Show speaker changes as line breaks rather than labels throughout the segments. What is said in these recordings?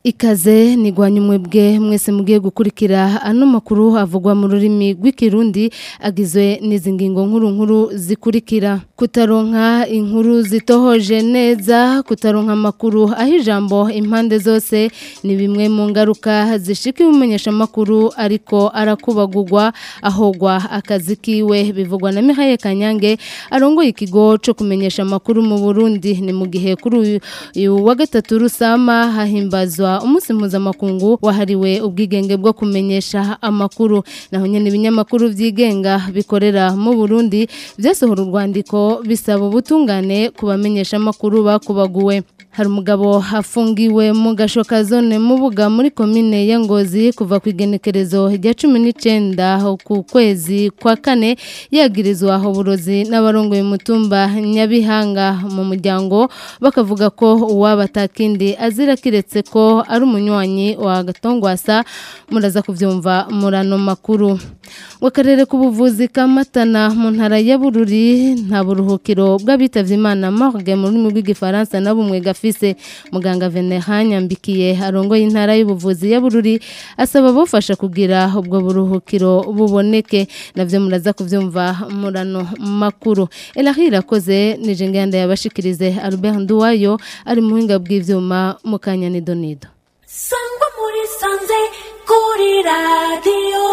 Ikaze nigwanya umwebwe mwese mugiye gukurikira ano makuru avugwa mu rurimi rw'ikirundi agizwe n'izi ngingo nkuru nkuru zikurikira kutaronka inkuru zitohoje neza kutaronka amakuru aho ijambo impande zose ni bimwe mu ngaruka zishika ibimenyesha amakuru ariko arakubagurwa ahogwa akazi kiwe bivugwa na Mihaye Kanyange arongoye ikigo cyo kumenyesha amakuru mu Burundi ni mu gihe kuri uyu wa gatatu rusama hahimbazwa umunsi mpuzamakungu wahariwe ubwigenge bwo kumenyesha amakuru naho nyene ibinyamakuru vyigenga bikorera mu Burundi vyasohora urwandiko bisaba ubutungane kubamenyesha amakuru bakubaguwe hari umugabo afungiwe mu gashoka zone mubuga muri komine ya Ngozi kuva ku igenekerezo rya 19 ku kwezi kwa kane yagirizwa uburozi n'abarongoye mutumba Nyabihanga mu muryango bakavuga ko uwabatakindi azira kiretse ko ari umunywanyi wa Gatongwasa muraza kuvyumva murano makuru wakarere k'ubuvuzi kamatana mu ntara ya Bururi nta buruhukiro bw'abitavye Imana morgue mu rurimi rw'igifaransa na bumwe gafise muganga Venerand Nyambikiye arongoye intara y'ubuvuzi ya Bururi asaba bofasha kugira ubwo buruhukiro buboneke navyo muraza kuvyumva murano makuru Elahira koze nije ngenda yabashikirize Albert Nduwayo ari muhinga bw'ivyuma mu kanya nidonido
sangwa muri sanze kuri radiyo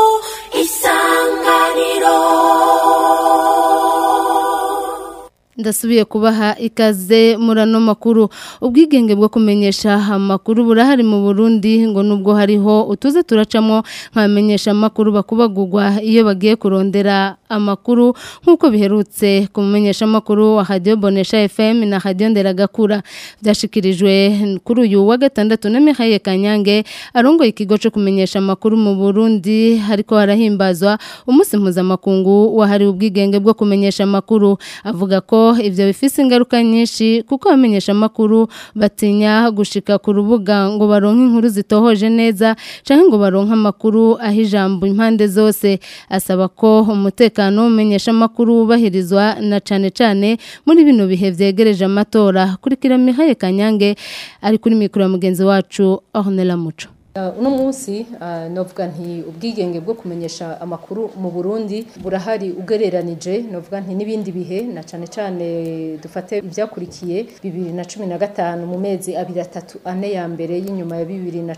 isanganiro
ndasubiye kubaha ikaze murano makuru ubwigenge bwo kumenyesha amakuru burahari mu Burundi ngo nubwo hariho utuze turacamo nkamenyesha amakuru bakubagurwa iyo bagiye kurondera amakuru nkuko biherutse kumenyesha amakuru wa Radio Bonesha FM na Radio Nderagakura byashikirijwe kuri uyu wa gatandatu na Mihaye Kanyange arongoye ikigo cyo kumenyesha amakuru mu Burundi hariko harahimbazwa umunsi mpuzamakungu wahariwe ubwigenge bwo kumenyesha amakuru avuga ko ibyo bifise ingaruka nyinshi kuko abamenyesha amakuru batinya gushika ku rubuga ngo baronke inkuru zitohoje neza canke ngo baronke amakuru aho ijambo impande zose asaba ko umutekano w'umenyesha amakuru wubahirizwa na cane cane muri bino bihe vyegereje amatora kurikira Mihaye Kanyange ari kuri mikoro ya mugenzi wacu Ornella Muco
uno munsi novuga nti ubwigenge bwo kumenyesha amakuru mu Burundi burahari ugereranije novuga nti n'ibindi bihe na cane cane dufate ibyakurikiye 2015 mu mezi abiri atatu ane ya mbere y'inyuma ya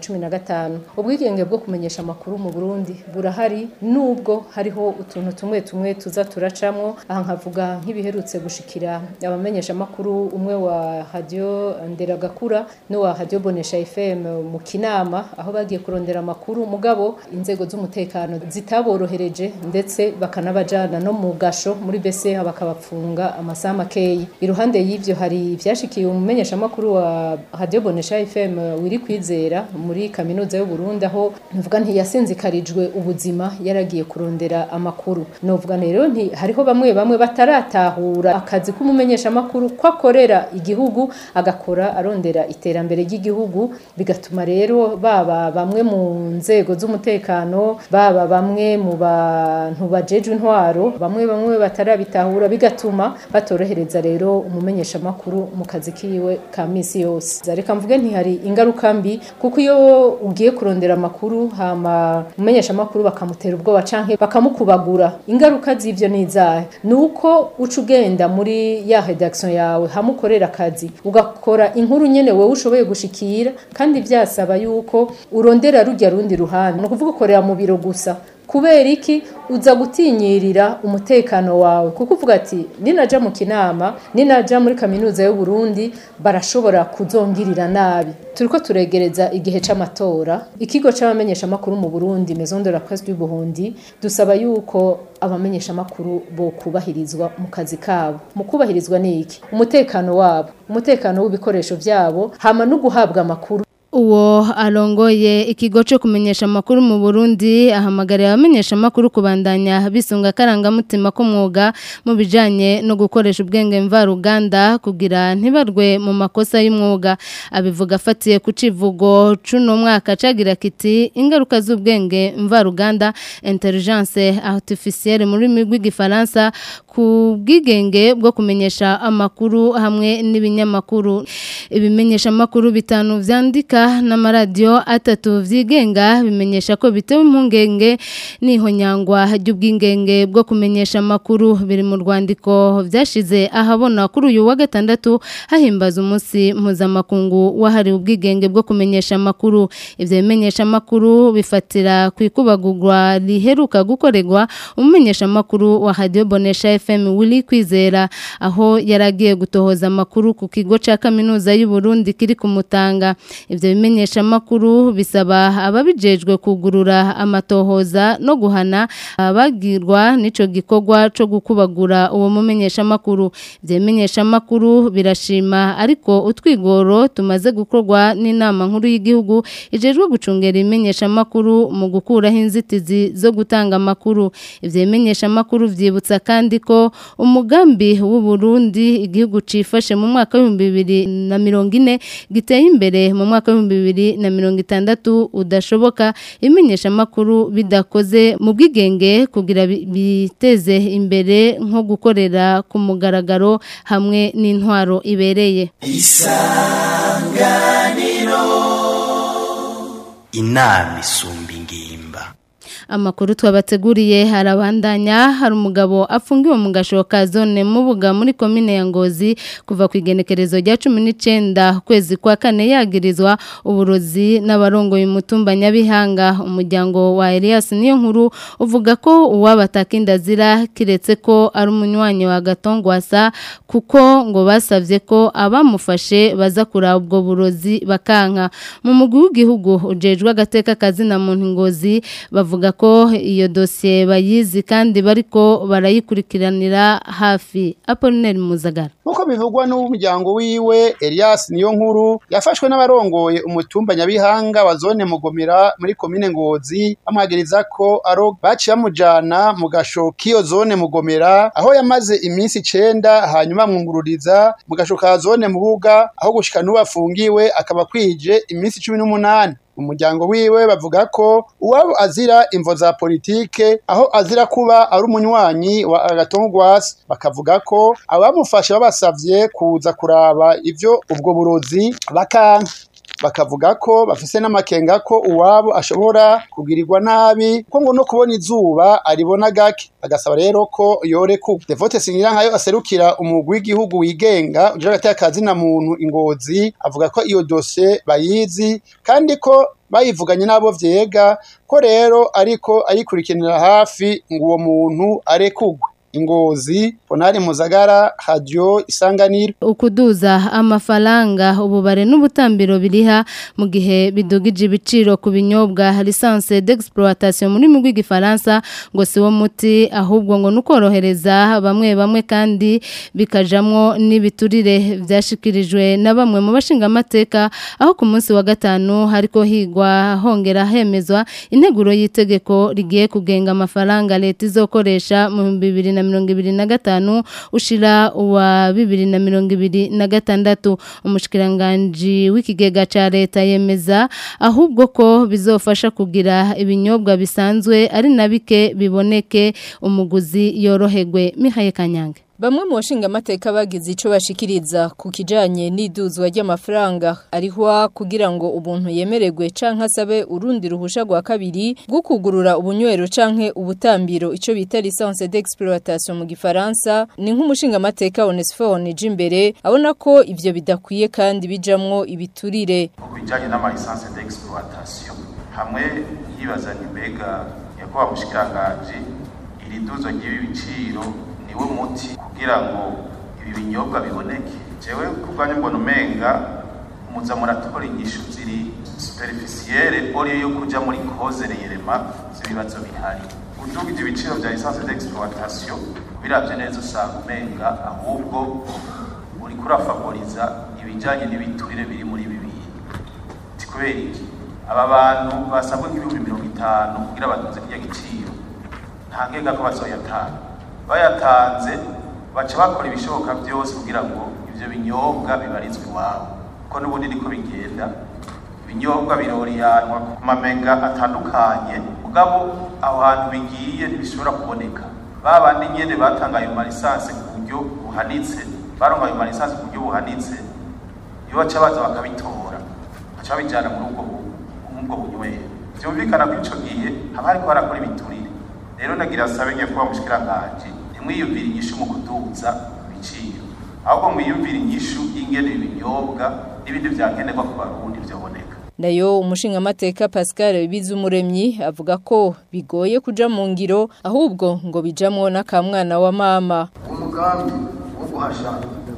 2015 ubwigenge bwo kumenyesha amakuru mu Burundi burahari nubwo hariho utuntu tumwe tumwe tuza turacamwo aha nkavuga nk'ibiherutse gushikira abamenyesha amakuru umwe wa Radio Nderagakura no wa Radio Bonesha FM mu Kinama aho bagiye kurondera amakuru mugabo inzego z'umutekano zitaborohereje ndetse bakanabajana no mu gasho muri bese bakabapfunga amasaha makeyi iruhande y'ivyo hari ivyashikiye umumenyesha makuru wa Radio Bonesha FM wiri kwizera muri kaminuza y'u Burundi aho nvuga nti yasinzikarijwe ubuzima yaragiye kurondera amakuru novuga rero nti hariho bamwe bamwe bataratahura akazi k'umumenyesha makuru ko akorera igihugu agakora arondera iterambere ry'igihugu bigatuma rero baba bamwe mu nzego z'umutekano baba bamwe mu bantu bajejwe intwaro bamwe bamwe batarabitahura bigatuma batorohereza rero umumenyesha makuru mu kazi kiwe ka misi yose reka mvuge ntihari ingaruka mbi kuko iyo ugiye kurondera amakuru hama umumenyesha makuru bakamutera ubwoba canke bakamukubagura ingaruka z'ivyo ni izahe nuko uca ugenda muri ya redaction yawe hamukorera akazi ugakora inkuru nyene wewe ushoboye gushikira kandi vyasaba yuko urondera rujya rundi ruhande ni ukuvuga ukorera mu biro gusa kubera iki uza gutinyirira umutekano wawe kuko uvuga ati ninaja mu kinama ninaja muri kaminuza y'u Burundi barashobora kuzongirira nabi turiko turegereza igihe c'amatora ikigo c'abamenyesha makuru mu Burundi Maison de la Presse du Burundi dusaba yuko abamenyesha makuru bo kubahirizwa mu kazi kabo mu kubahirizwa niki umutekano wabo umutekano w'ibikoresho vyabo hama no guhabwa amakuru
uwo arongoye ikigo cyo kumenyesha amakuru mu Burundi ahamagarira abamenyesha amakuru kubandanya bisunga karangamutima k'umwuga mu bijanye no gukoresha ubwenge mvaruganda kugira ntibarwe mu makosa y'umwuga abivuga afatiye ku civugo cuno mwaka cagira kiti ingaruka z'ubwenge mvaruganda intelligence artificielle muri rurimi rw'igifaransa ku bwigenge bwo kumenyesha amakuru hamwe n'ibinyamakuru ibimenyesha amakuru bitanu vyandika Amerika n'amaradiyo atatu vyigenga bimenyesha ko bitewe impungenge n'ihonyangwa ry'ubwingenge bwo kumenyesha amakuru biri mu rwandiko vyashize ahabona kuri uyu wa gatandatu hahimbaza umunsi mpuzamakungu wahariwe ubwigenge bwo kumenyesha amakuru ivyo bimenyesha amakuru bifatira ku ikubagurwa riheruka gukorerwa umumenyesha amakuru wa Radio Bonesha FM Willy Kwizera aho yaragiye gutohoza amakuru ku kigo ca kaminuza y'u Burundi kiri kumutanga ivyo bimenyesha amakuru bisaba ababijejwe kugurura amatohoza no guhana abagirwa nico gikorwa co gukubagura uwo mumenyesha amakuru ivyo bimenyesha amakuru birashima ariko utwigoro tumaze gukorwa n'inama nkuru y'igihugu ijejwe gucungera imenyesha amakuru mu gukuraho inzitizi zo gutanga amakuru ivyo bimenyesha amakuru vyibutsa kandi ko umugambi w'u Burundi igihugu cifashe mu mwaka w'ibihumbi bibiri na mirongo ine giteye imbere mu mwaka w'ibihumbi bibiri na mirongo itandatu udashoboka ibimenyesha amakuru bidakoze mu bwigenge kugira bi- biteze imbere nko gukorera ku mugaragaro hamwe n'intwaro ibereye
inama isumba ingimba
Amakuru twabateguriye harabandanya hari umugabo afungiwe mu gashoka zone mubuga muri komine ya Ngozi kuva ku igenekerezo rya 19 kwezi kwa kane yagirizwa uburozi n'abarongoye umutumba Nyabihanga umuryango wa Elias niyo nkuru uvuga ko uwabataka indazira kiretse ko ari umunywanyi wa Gatongwasa kuko ngo basavye ko abamufashe baza kuraba ubwo burozi bakanka mu mugwi w'igihugu ujejwe agateka kazina muntu ngozi bavuga ko iyo dosiye bayizi kandi bariko barayikurikiranira hafi Apollinaire Muzagara
Nkuko bivugwa n'umuryango wiwe Elias niyo nkuru yafashwe n'abarongoye umutumba Nyabihanga wa zone Mugomera muri komine Ngozi bamwagiriza ko aro baciye bamujana mu gasho k'iyo zone Mugomera aho yamaze iminsi icenda hanyuma mwungururiza mu gasho ka zone Mubuga aho gushika n'ubu afungiwe akaba kwije iminsi cumi n'umunani umuryango wiwe bavuga ko uwabo azira imvo za politike aho azira kuba ari umunywanyi wa agatongwasi bakavuga ko abamufashe babasavye kuza kuraba ivyo ubwo burozi bakanka bakavuga ko bafise n'amakenga ko uwabo ashobora kugirirwa nabi ko ngo no kubona izuba aribona gake agasaba rero ko yoreku Devote Singirankayo aserukira umugwi w'igihugu wigenga uje hagati y'akazina muntu ingozi avuga ko iyo dosiye bayizi kandi ko bayivuganye n'abo vyega ko rero ariko ayikurikiranira hafi ngo uwo muntu arekugwe ingozi ponari muzagara radio isanganiro
ukuduza amafaranga ububare n'ubutambiro biriha mu gihe bidugije ibiciro ku binyobwa lisanse d'exploitation muri mu rw'igifaransa ngo si wo muti ahubwo ngo nukorohereza bamwe bamwe kandi bikajamwo n'ibiturire vyashikirijwe na bamwe mu bashinga amateka aho ku munsi wa gatanu hariko higwa hongera hemezwa integuro y'itegeko rigiye kugenga amafaranga leta izokoresha mu 2000 na mirongo ibiri na gatanu ushira uwa bibiri na mirongo ibiri na gatandatu umushikiranganji w'ikigega ca leta yemeza ahubwo ko bizofasha kugira ibinyobwa bisanzwe ari na bike biboneke umuguzi yoroherwe mihaye kanyange
Bamwe mu bashinga amateka bagize ico bashikiriza ku kijanye n'iduzwa ry'amafaranga arihwa kugira ngo umuntu yemererwe canke asabe urundi ruhusha rwa kabiri bwo kugurura ubunywero canke ubutambiro ico bita licence d'exploitation mu gifaransa ni nk'umushinga amateka Onesphore Jimbere abona ko ivyo bidakwiye kandi bijamwo ibiturire
ku bijyanye n'amalisansi d'exploitation hamwe yibaza ni mbega nyakubahwa mushikiranganji iri duzo ry'ibi biciro niwe muti kugira ngo ibi binyobwa biboneke jewe kubwanyu mbona umenga muza muratora inyishu ziri superficielle oriyo yo kuja muri cause reyerema z'ibibazo bihari udugije ibiciro vya lisansi d'exploitation biravye neza usanga umenga ahubwo uriko urafavoriza ibijanye n'ibiturire biri muri ibi bintu ti kubera iki aba bantu basabwe nk'ibihumbi mirongo itanu kugira batunze kirya giciro nta nkeka ko bazoyatanga bayatanze baca bakora ibishoboka byose kugira ngo ivyo binyobwa bibarizwe iwabo ko n'ubundi niko bigenda ibinyobwa biroriyanwa ku mamenga atandukanye mugabo aho hantu bigiye ntibishobora kuboneka ba bandi nyene batanga ayo malisansi ku buryo buhanitse baronga ayo malisansi ku buryo buhanitse iyo baca baza bakabitora baca babijana muri ubwo bu- muri ubwo bunywero vyumvikana ko ico gihe haba hariko harakora ibiturire rero nagira sabe nyakubahwa mushikiranganji ntimwiyumvire inyishu mu kuduza ibiciro ahubwo mwiyumvire inyishu y'ingene ibinyobwa n'ibindi vyankenerwa ku barundi vyoboneka
Nayo umushingamateka Pascal Bizumuremyi avuga ko bigoye kuja mu ngiro ahubwo ngo bijamwo n'akamwana wa mama.
umugambi wo guhasha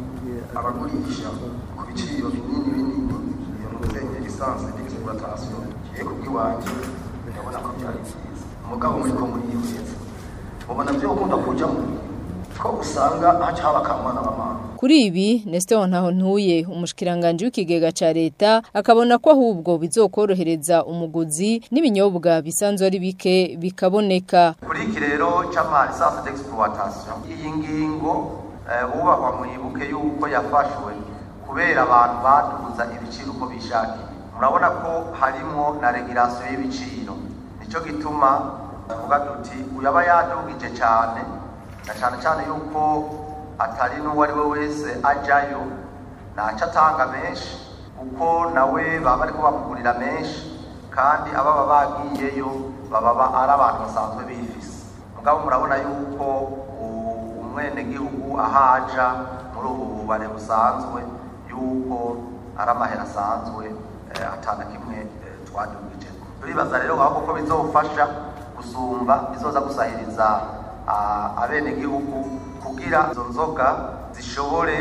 abagurisha ku biciro binini binini iyo muzenye lisansi d'exploitation kiye ku bw'iwanje ndabona ko byari byiza umugabo muri ko muri yiheza mubona byo ukunda kujamo ko usanga haca haba akamwana wa mama
Kuri ibi Nestor Ntahontuye umushikiranganje w'ikigega ca leta akabona ko ahubwo bizokorohereza umuguzi n'ibinyobwa bisanzwe ari bike bikaboneka.
kuri iki rero c'ama lisansi d'exploitation iyi ngingo eh, bubahwa mwibuke yuko yafashwe kubera abantu baduza ibiciro uko bishakiye murabona ko harimo na regulation y'ibiciro nico gituma tuvuga tuti uyaba yadugije cyane na cyane cyane yuko atari n'uwo ari we wese ajyayo ntaco atanga menshi kuko nawe baba bariko bamugurira menshi kandi ababa bagiyeyo baba ba- ari abantu basanzwe bifise mugabo murabona yuko u- umwenegihugu ahaja muri ubu bubare busanzwe yuko ari amahera asanzwe eh, atana kimwe eh, twadugijeko turibaza rero ahubwo ko bizofasha gusumba bizoza gusahiriza ah, abenegihugu kugira izo nzoga zishobore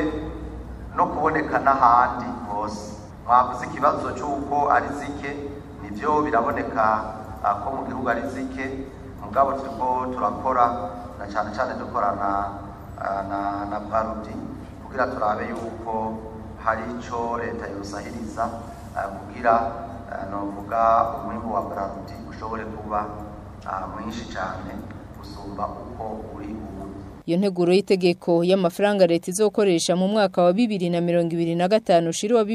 no kuboneka n'ahandi hose mwavuze ikibazo cy'uko ari zike nibyo biraboneka ah, ko mu gihugu ari zike mugabo turiko turakora na cyane cyane dukorana ah, na na bwarudi kugira turabe yuko hari ico leta yosahiriza ah, kugira ah, novuga umwimbu wa bwarudi ushobore kuba ah, mwinshi cyane gusumba uko uri ubu
Iyo nteguro y'itegeko y'amafaranga leta izokoresha mu mwaka wa 2025 ushiri wa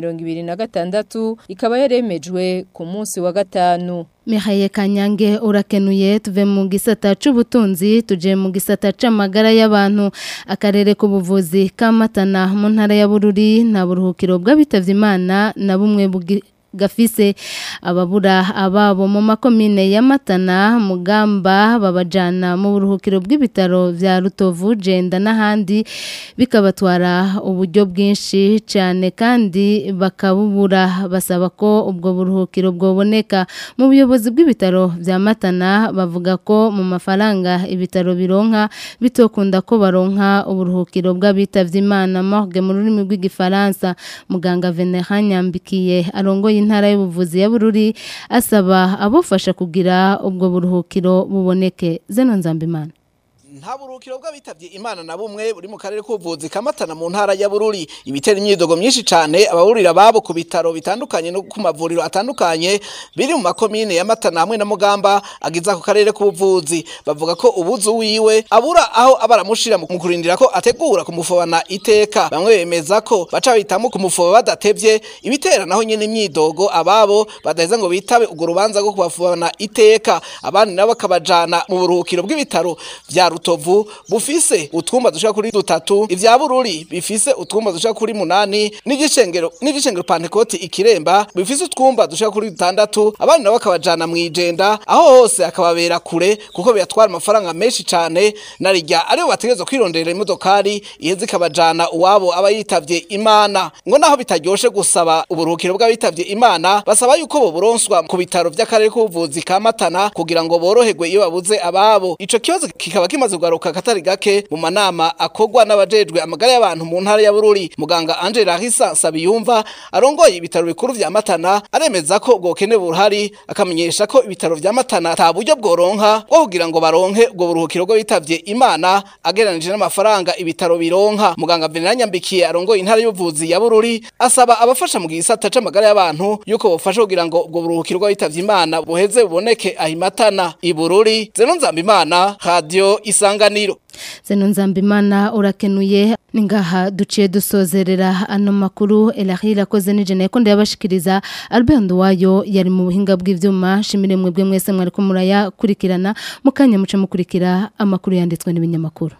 2026 ikaba yaremejwe ku munsi wa gatanu.
Mihaye Kanyange urakenuye tuve mu gisata c'ubutunzi tuje mu gisata c'amagara y'abantu akarere k'ubuvuzi kamatana mu ntara ya Bururi na buruhukiro bw'abitavye Imana na bumwe bugi- gafise ababura ababo mu makomine ya Matana Mugamba babajana mu buruhukiro bw'ibitaro vya Rutovu Jenda n'ahandi bikabatwara uburyo bwinshi cyane kandi bakabubura basaba ko ubwo buruhukiro bwoboneka mu buyobozi bw'ibitaro vya Matana bavuga ko mu mafaranga ibitaro bironka bitokunda ko baronka uburuhukiro bw'abitavye Imana morgue mu rurimi rw'igifaransa muganga Veneran Nyambikiye arongoye intara y'ubuvuzi ya Bururi asaba abofasha kugira ubwo buruhukiro buboneke zeno nzambimana
nta burukiro bw'abitabye imana na bumwe buri mu karere k'ubuvuzi kamatana mu ntara ya bururi ibitera imyidogo myinshi cyane ababurira babo ku bitaro bitandukanye no ku mavuriro atandukanye biri mu makomine ya matana hamwe na mugamba agize ako karere k'ubuvuzi bavuga ko ubuzu wiwe abura aho abaramushira mu kurindira ko ategura kumufobana iteka bamwe bemeza ko baca bahitamo kumufoba badatevye ibitera naho nyene imyidogo ababo badaheza ngo bitabe urwo rubanza rwo kubafobana iteka abandi nabo bakabajana mu buruhukiro bw'ibitaro vya rutovu bufise utwumba dushika kuri dutatu ivya bururi bifise utwumba dushika kuri munani n'igicengero n'igicengero pantekoti ikiremba bifise utwumba dushika kuri dutandatu abandi nabo bakabajana mwijenda aho hose akababera kure kuko biratwara amafaranga menshi cane narirya aribo bategerezwa kwirondera imodokari iheze ikabajana uwabo aba yitavye imana ngo naho bitaryoshe gusaba uburuhukiro bw'abitavye imana basaba yuko boburonswa ku bitaro vy'akarere k'ubuvuzi ka matana kugira ngo boroherwe iyo babuze ababo ico kibazo kikaba kimaze kugaruka katari gake mu manama akorwa n'abajejwe amagara y'abantu mu ntara ya bururi muganga angela hisa sabiyumva arongoye ibitaro bikuru vya matana aremeza ko bwokene buhari akamenyesha ko ibitaro vya matana ata buryo bworonka bwo kugira ngo baronke ubwo buruhukiro bwo bitavye imana ageranije n'amafaranga ibitaro bironka muganga venera nyambikiye arongoye intara y'ubuvuzi ya bururi asaba abafasha mu gisata c'amagara y'abantu yuko bofasha kugira ngo ubwo buruhukiro bwo bitavye imana buheze buboneke ahimatana ibururi zeno nzambimana radio isanganiro
zeno nzambimana urakenuye ni ngaha duciye dusozerera ano makuru elahira akoze n'ijana yakondo yabashikiriza albert nduwayo yari mu buhinga bw'ivyuma shimire mwebwe mwese mwariko murayakurikirana mukanya muce mukurikira amakuru yanditswe n'ibinyamakuru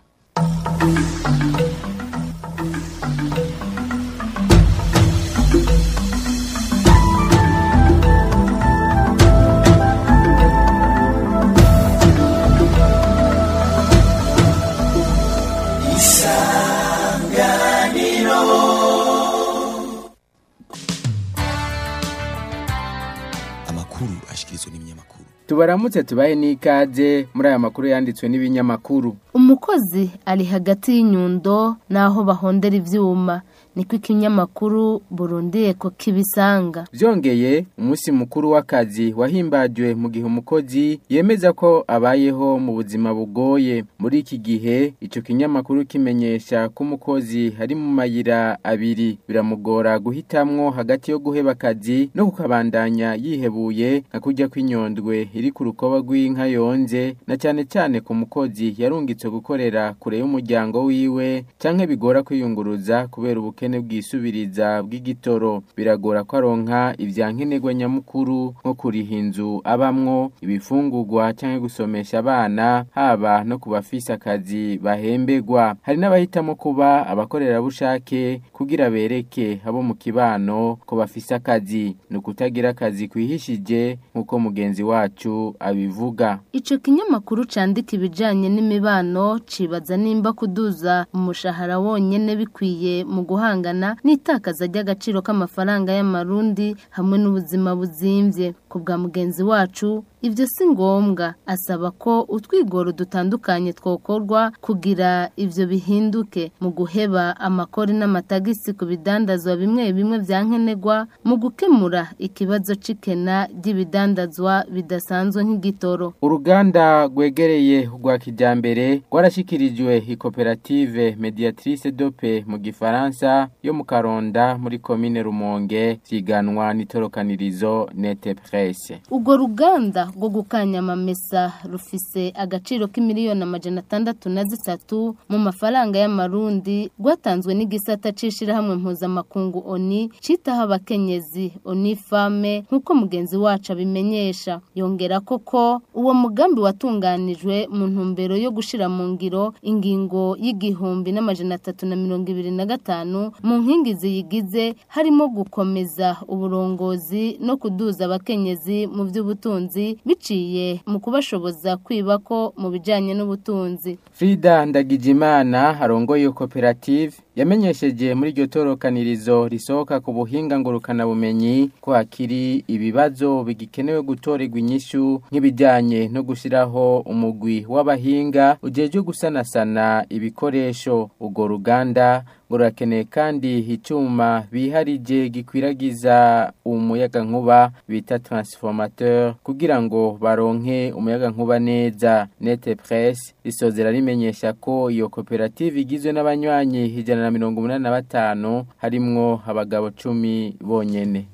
tubaramutse tubahe n'ikaze muri aya makuru yanditswe n'ibinyamakuru
umukozi ari hagati y'inyundo n'aho bahondera ivyuma niko ikinyamakuru burundiye ko kibisanga
byongeye umunsi mukuru w'akazi wahimbajwe mu gihe umukozi yemeza ko abayeho mu buzima bugoye muri iki gihe icyo kinyamakuru kimenyesha ko umukozi ari mu mayira abiri biramugora guhitamwo hagati yo guheba akazi no kukabandanya yihebuye nka kujya kw'inyondwe iri ku rukoba rw'inka yonze na cyane cyane ku mukozi yarungitse gukorera kure y'umuryango wiwe canke bigora kwiyunguruza kubera ubukene bwisubiriza bw'igitoro biragora ko aronka ivyankenerwa nyamukuru nko kuriha inzu abamwo ibifungurwa canke gusomesha abana haba no ku bafise akazi bahembegwa hari n'abahitamo kuba abakorerabushake kugira bereke abo mu kibano ko bafise akazi ni ukutagira akazi kwihishije nk'uko mugenzi wacu abivuga
ico kinyamakuru candika ibijanye n'imibano cibaza nimba kuduza umushahara wonyene bikwiye mu guhangana n'itakaza ry'agaciro k'amafaranga y'amarundi hamwe n'ubuzima buzimvye ku bwa mugenzi wacu ivyo si ngombwa asaba ko utwigoro dutandukanye twokorwa kugira ivyo bihinduke mu guheba amakori n'amatagisi ku bidandazwa bimwe bimwe vyankenerwa mu gukemura ikibazo c'ikena ry'ibidandazwa bidasanzwe nk'igitoro
uruganda rwegereye rwa kijambere rwarashikirijwe ikoperative mediatrice dope mu gifaransa yo mu karonda muri komine rumonge vyiganwa n'itorokanirizo nete presse
urwo ruganda rwo gukanyamamesa rufise agaciro k'imiliyoni amajana atandatu na zitatu mu mafaranga y'amarundi rwatanzwe n'igisata c'ishirahamwe mpuzamakungu oni citaho abakenyezi oni fame nk'uko mugenzi wacu abimenyesha yongera koko uwo mugambi watunganijwe mu ntumbero yo gushira mu ngiro ingingo y'igihumbi n'amajana atatu na mirongo ibiri na gatanu mu nkingi ziyigize harimo gukomeza uburongozi no kuduza abakenyezi mu by'ubutunzi biciye mu kubashoboza kwiba ko mu bijanye n'ubutunzi
Frida Ndagijimana arongoye iyo koperative yamenyesheje muri iryo torokanirizo risohoka ku buhinga ngurukana bumenyi ko hakiri ibibazo bigikenewe gutorerwa inyishu nk'ibijyanye no gushyiraho umugwi w'abahinga ujejwe gusanasana ibikoresho urwo ruganda ngo rurakeneye kandi icyuma biharije gikwiragiza umuyagankuba bita transformateur kugira ngo baronke umuyagankuba neza nete presse risozera rimenyesha ko iyo koperative igizwe n'abanywanyi ijana na mirongo umunani na batanu harimwo abagabo cumi bonyene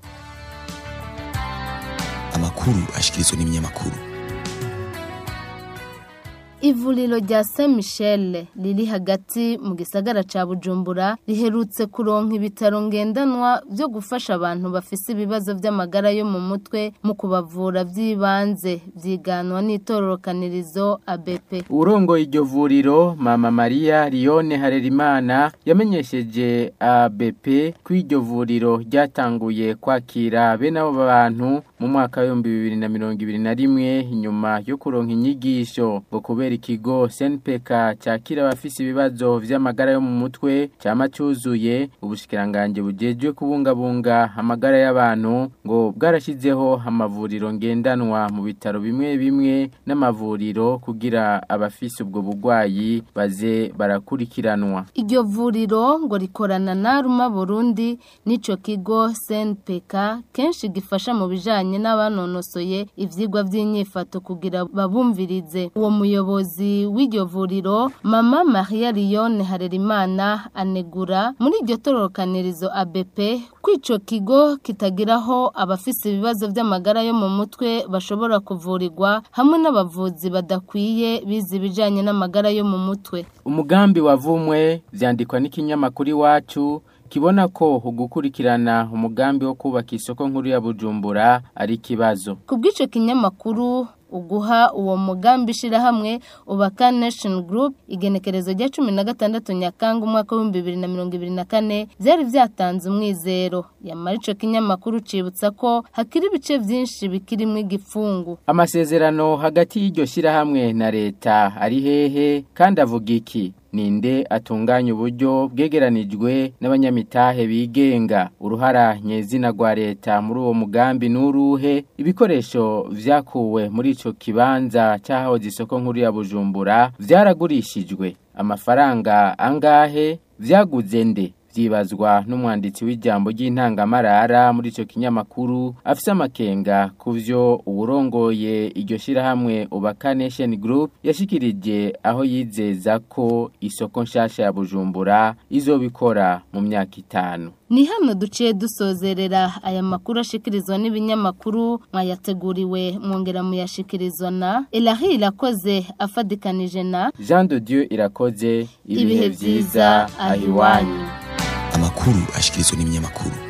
amakuru ashikirizwa n'ibinyamakuru
Ivuriro rya Saint Michel riri hagati mu gisagara ca Bujumbura riherutse kuronka ibitaro ngendanwa byo gufasha abantu bafise ibibazo by'amagara yo mu mutwe mu kubavura by'ibanze vyiganwa n'itororokanirizo ABP.
Urongo iryo vuriro Mama Maria Lione Harerimana yamenyesheje ABP ko iryo vuriro ryatanguye kwakira bene abo bantu mu mwaka wa 2021 inyuma yo kuronka inyigisho ngo kubera ikigo SNPK cyakira abafise ibibazo vy'amagara yo mu mutwe cyama cyuzuye ubushikiranganje bujejwe kubungabunga amagara y'abantu ngo bwarashizeho amavuriro ngendanwa mu bitaro bimwe bimwe n'amavuriro kugira abafise ubwo bugwayi baze barakurikiranwa
Iryo vuriro ngo rikorana na Ruma Burundi n'ico kigo SNPK kenshi gifasha mu bijanye n'abanonosoye ivyigwa vy'inyifato kugira babumvirize uwo muyobozi w'iryo vuriro mama Maria Lione Harerimana anegura muri iryo tororokanirizo ABP kwico kigo kitagiraho abafise ibibazo by'amagara yo mu mutwe bashobora kuvurirwa hamwe n'abavuzi badakwiye bize ibijanye n'amagara yo mu mutwe
umugambi wavumwe vyandikwa n'ikinyamakuru iwacu kibona ko ugukurikirana umugambi wo kubaka isoko nkuru ya Bujumbura ari kibazo
kubw'ico kinyamakuru uguha uwo mugambi shirahamwe ubaka nation group igenekerezo rya cumi na gatandatu nyakanga umwaka w'ibihumbi bibiri na mirongo ibiri na kane byari byatanze umwizero yamara ico kinyamakuru cibutsa ko hakiri ibice vyinshi bikirimwo igipfungu
amasezerano hagati y'iryo shirahamwe na leta ari hehe kandi avuga iki ninde atunganya uburyo bwegeranijwe n'abanyamitahe bigenga uruhara nyezina rwa leta muri uwo mugambi n'uruhe ibikoresho vyakuwe muri ico kibanza cyahahoze isoko nkuru ya Bujumbura vyaragurishijwe amafaranga angahe vyaguze nde vyibazwa n'umwanditsi w'ijambo ry'intangamarara muri ico kinyamakuru afise amakenga kuvyo uburongoye iryo shirahamwe Ubaka Nation Group yashikirije aho yizeza ko isoko nshasha ya Bujumbura izobikora mu myaka itanu
Ni hano duciye dusozerera aya makuru ashikirizwa n'ibinyamakuru mwayateguriwe mwongera muyashikirizwa na Elahi irakoze afadikanije na
Jean de Dieu irakoze ibihe vyiza ahiwanyu
amakuru ashikirizwa n'ibinyamakuru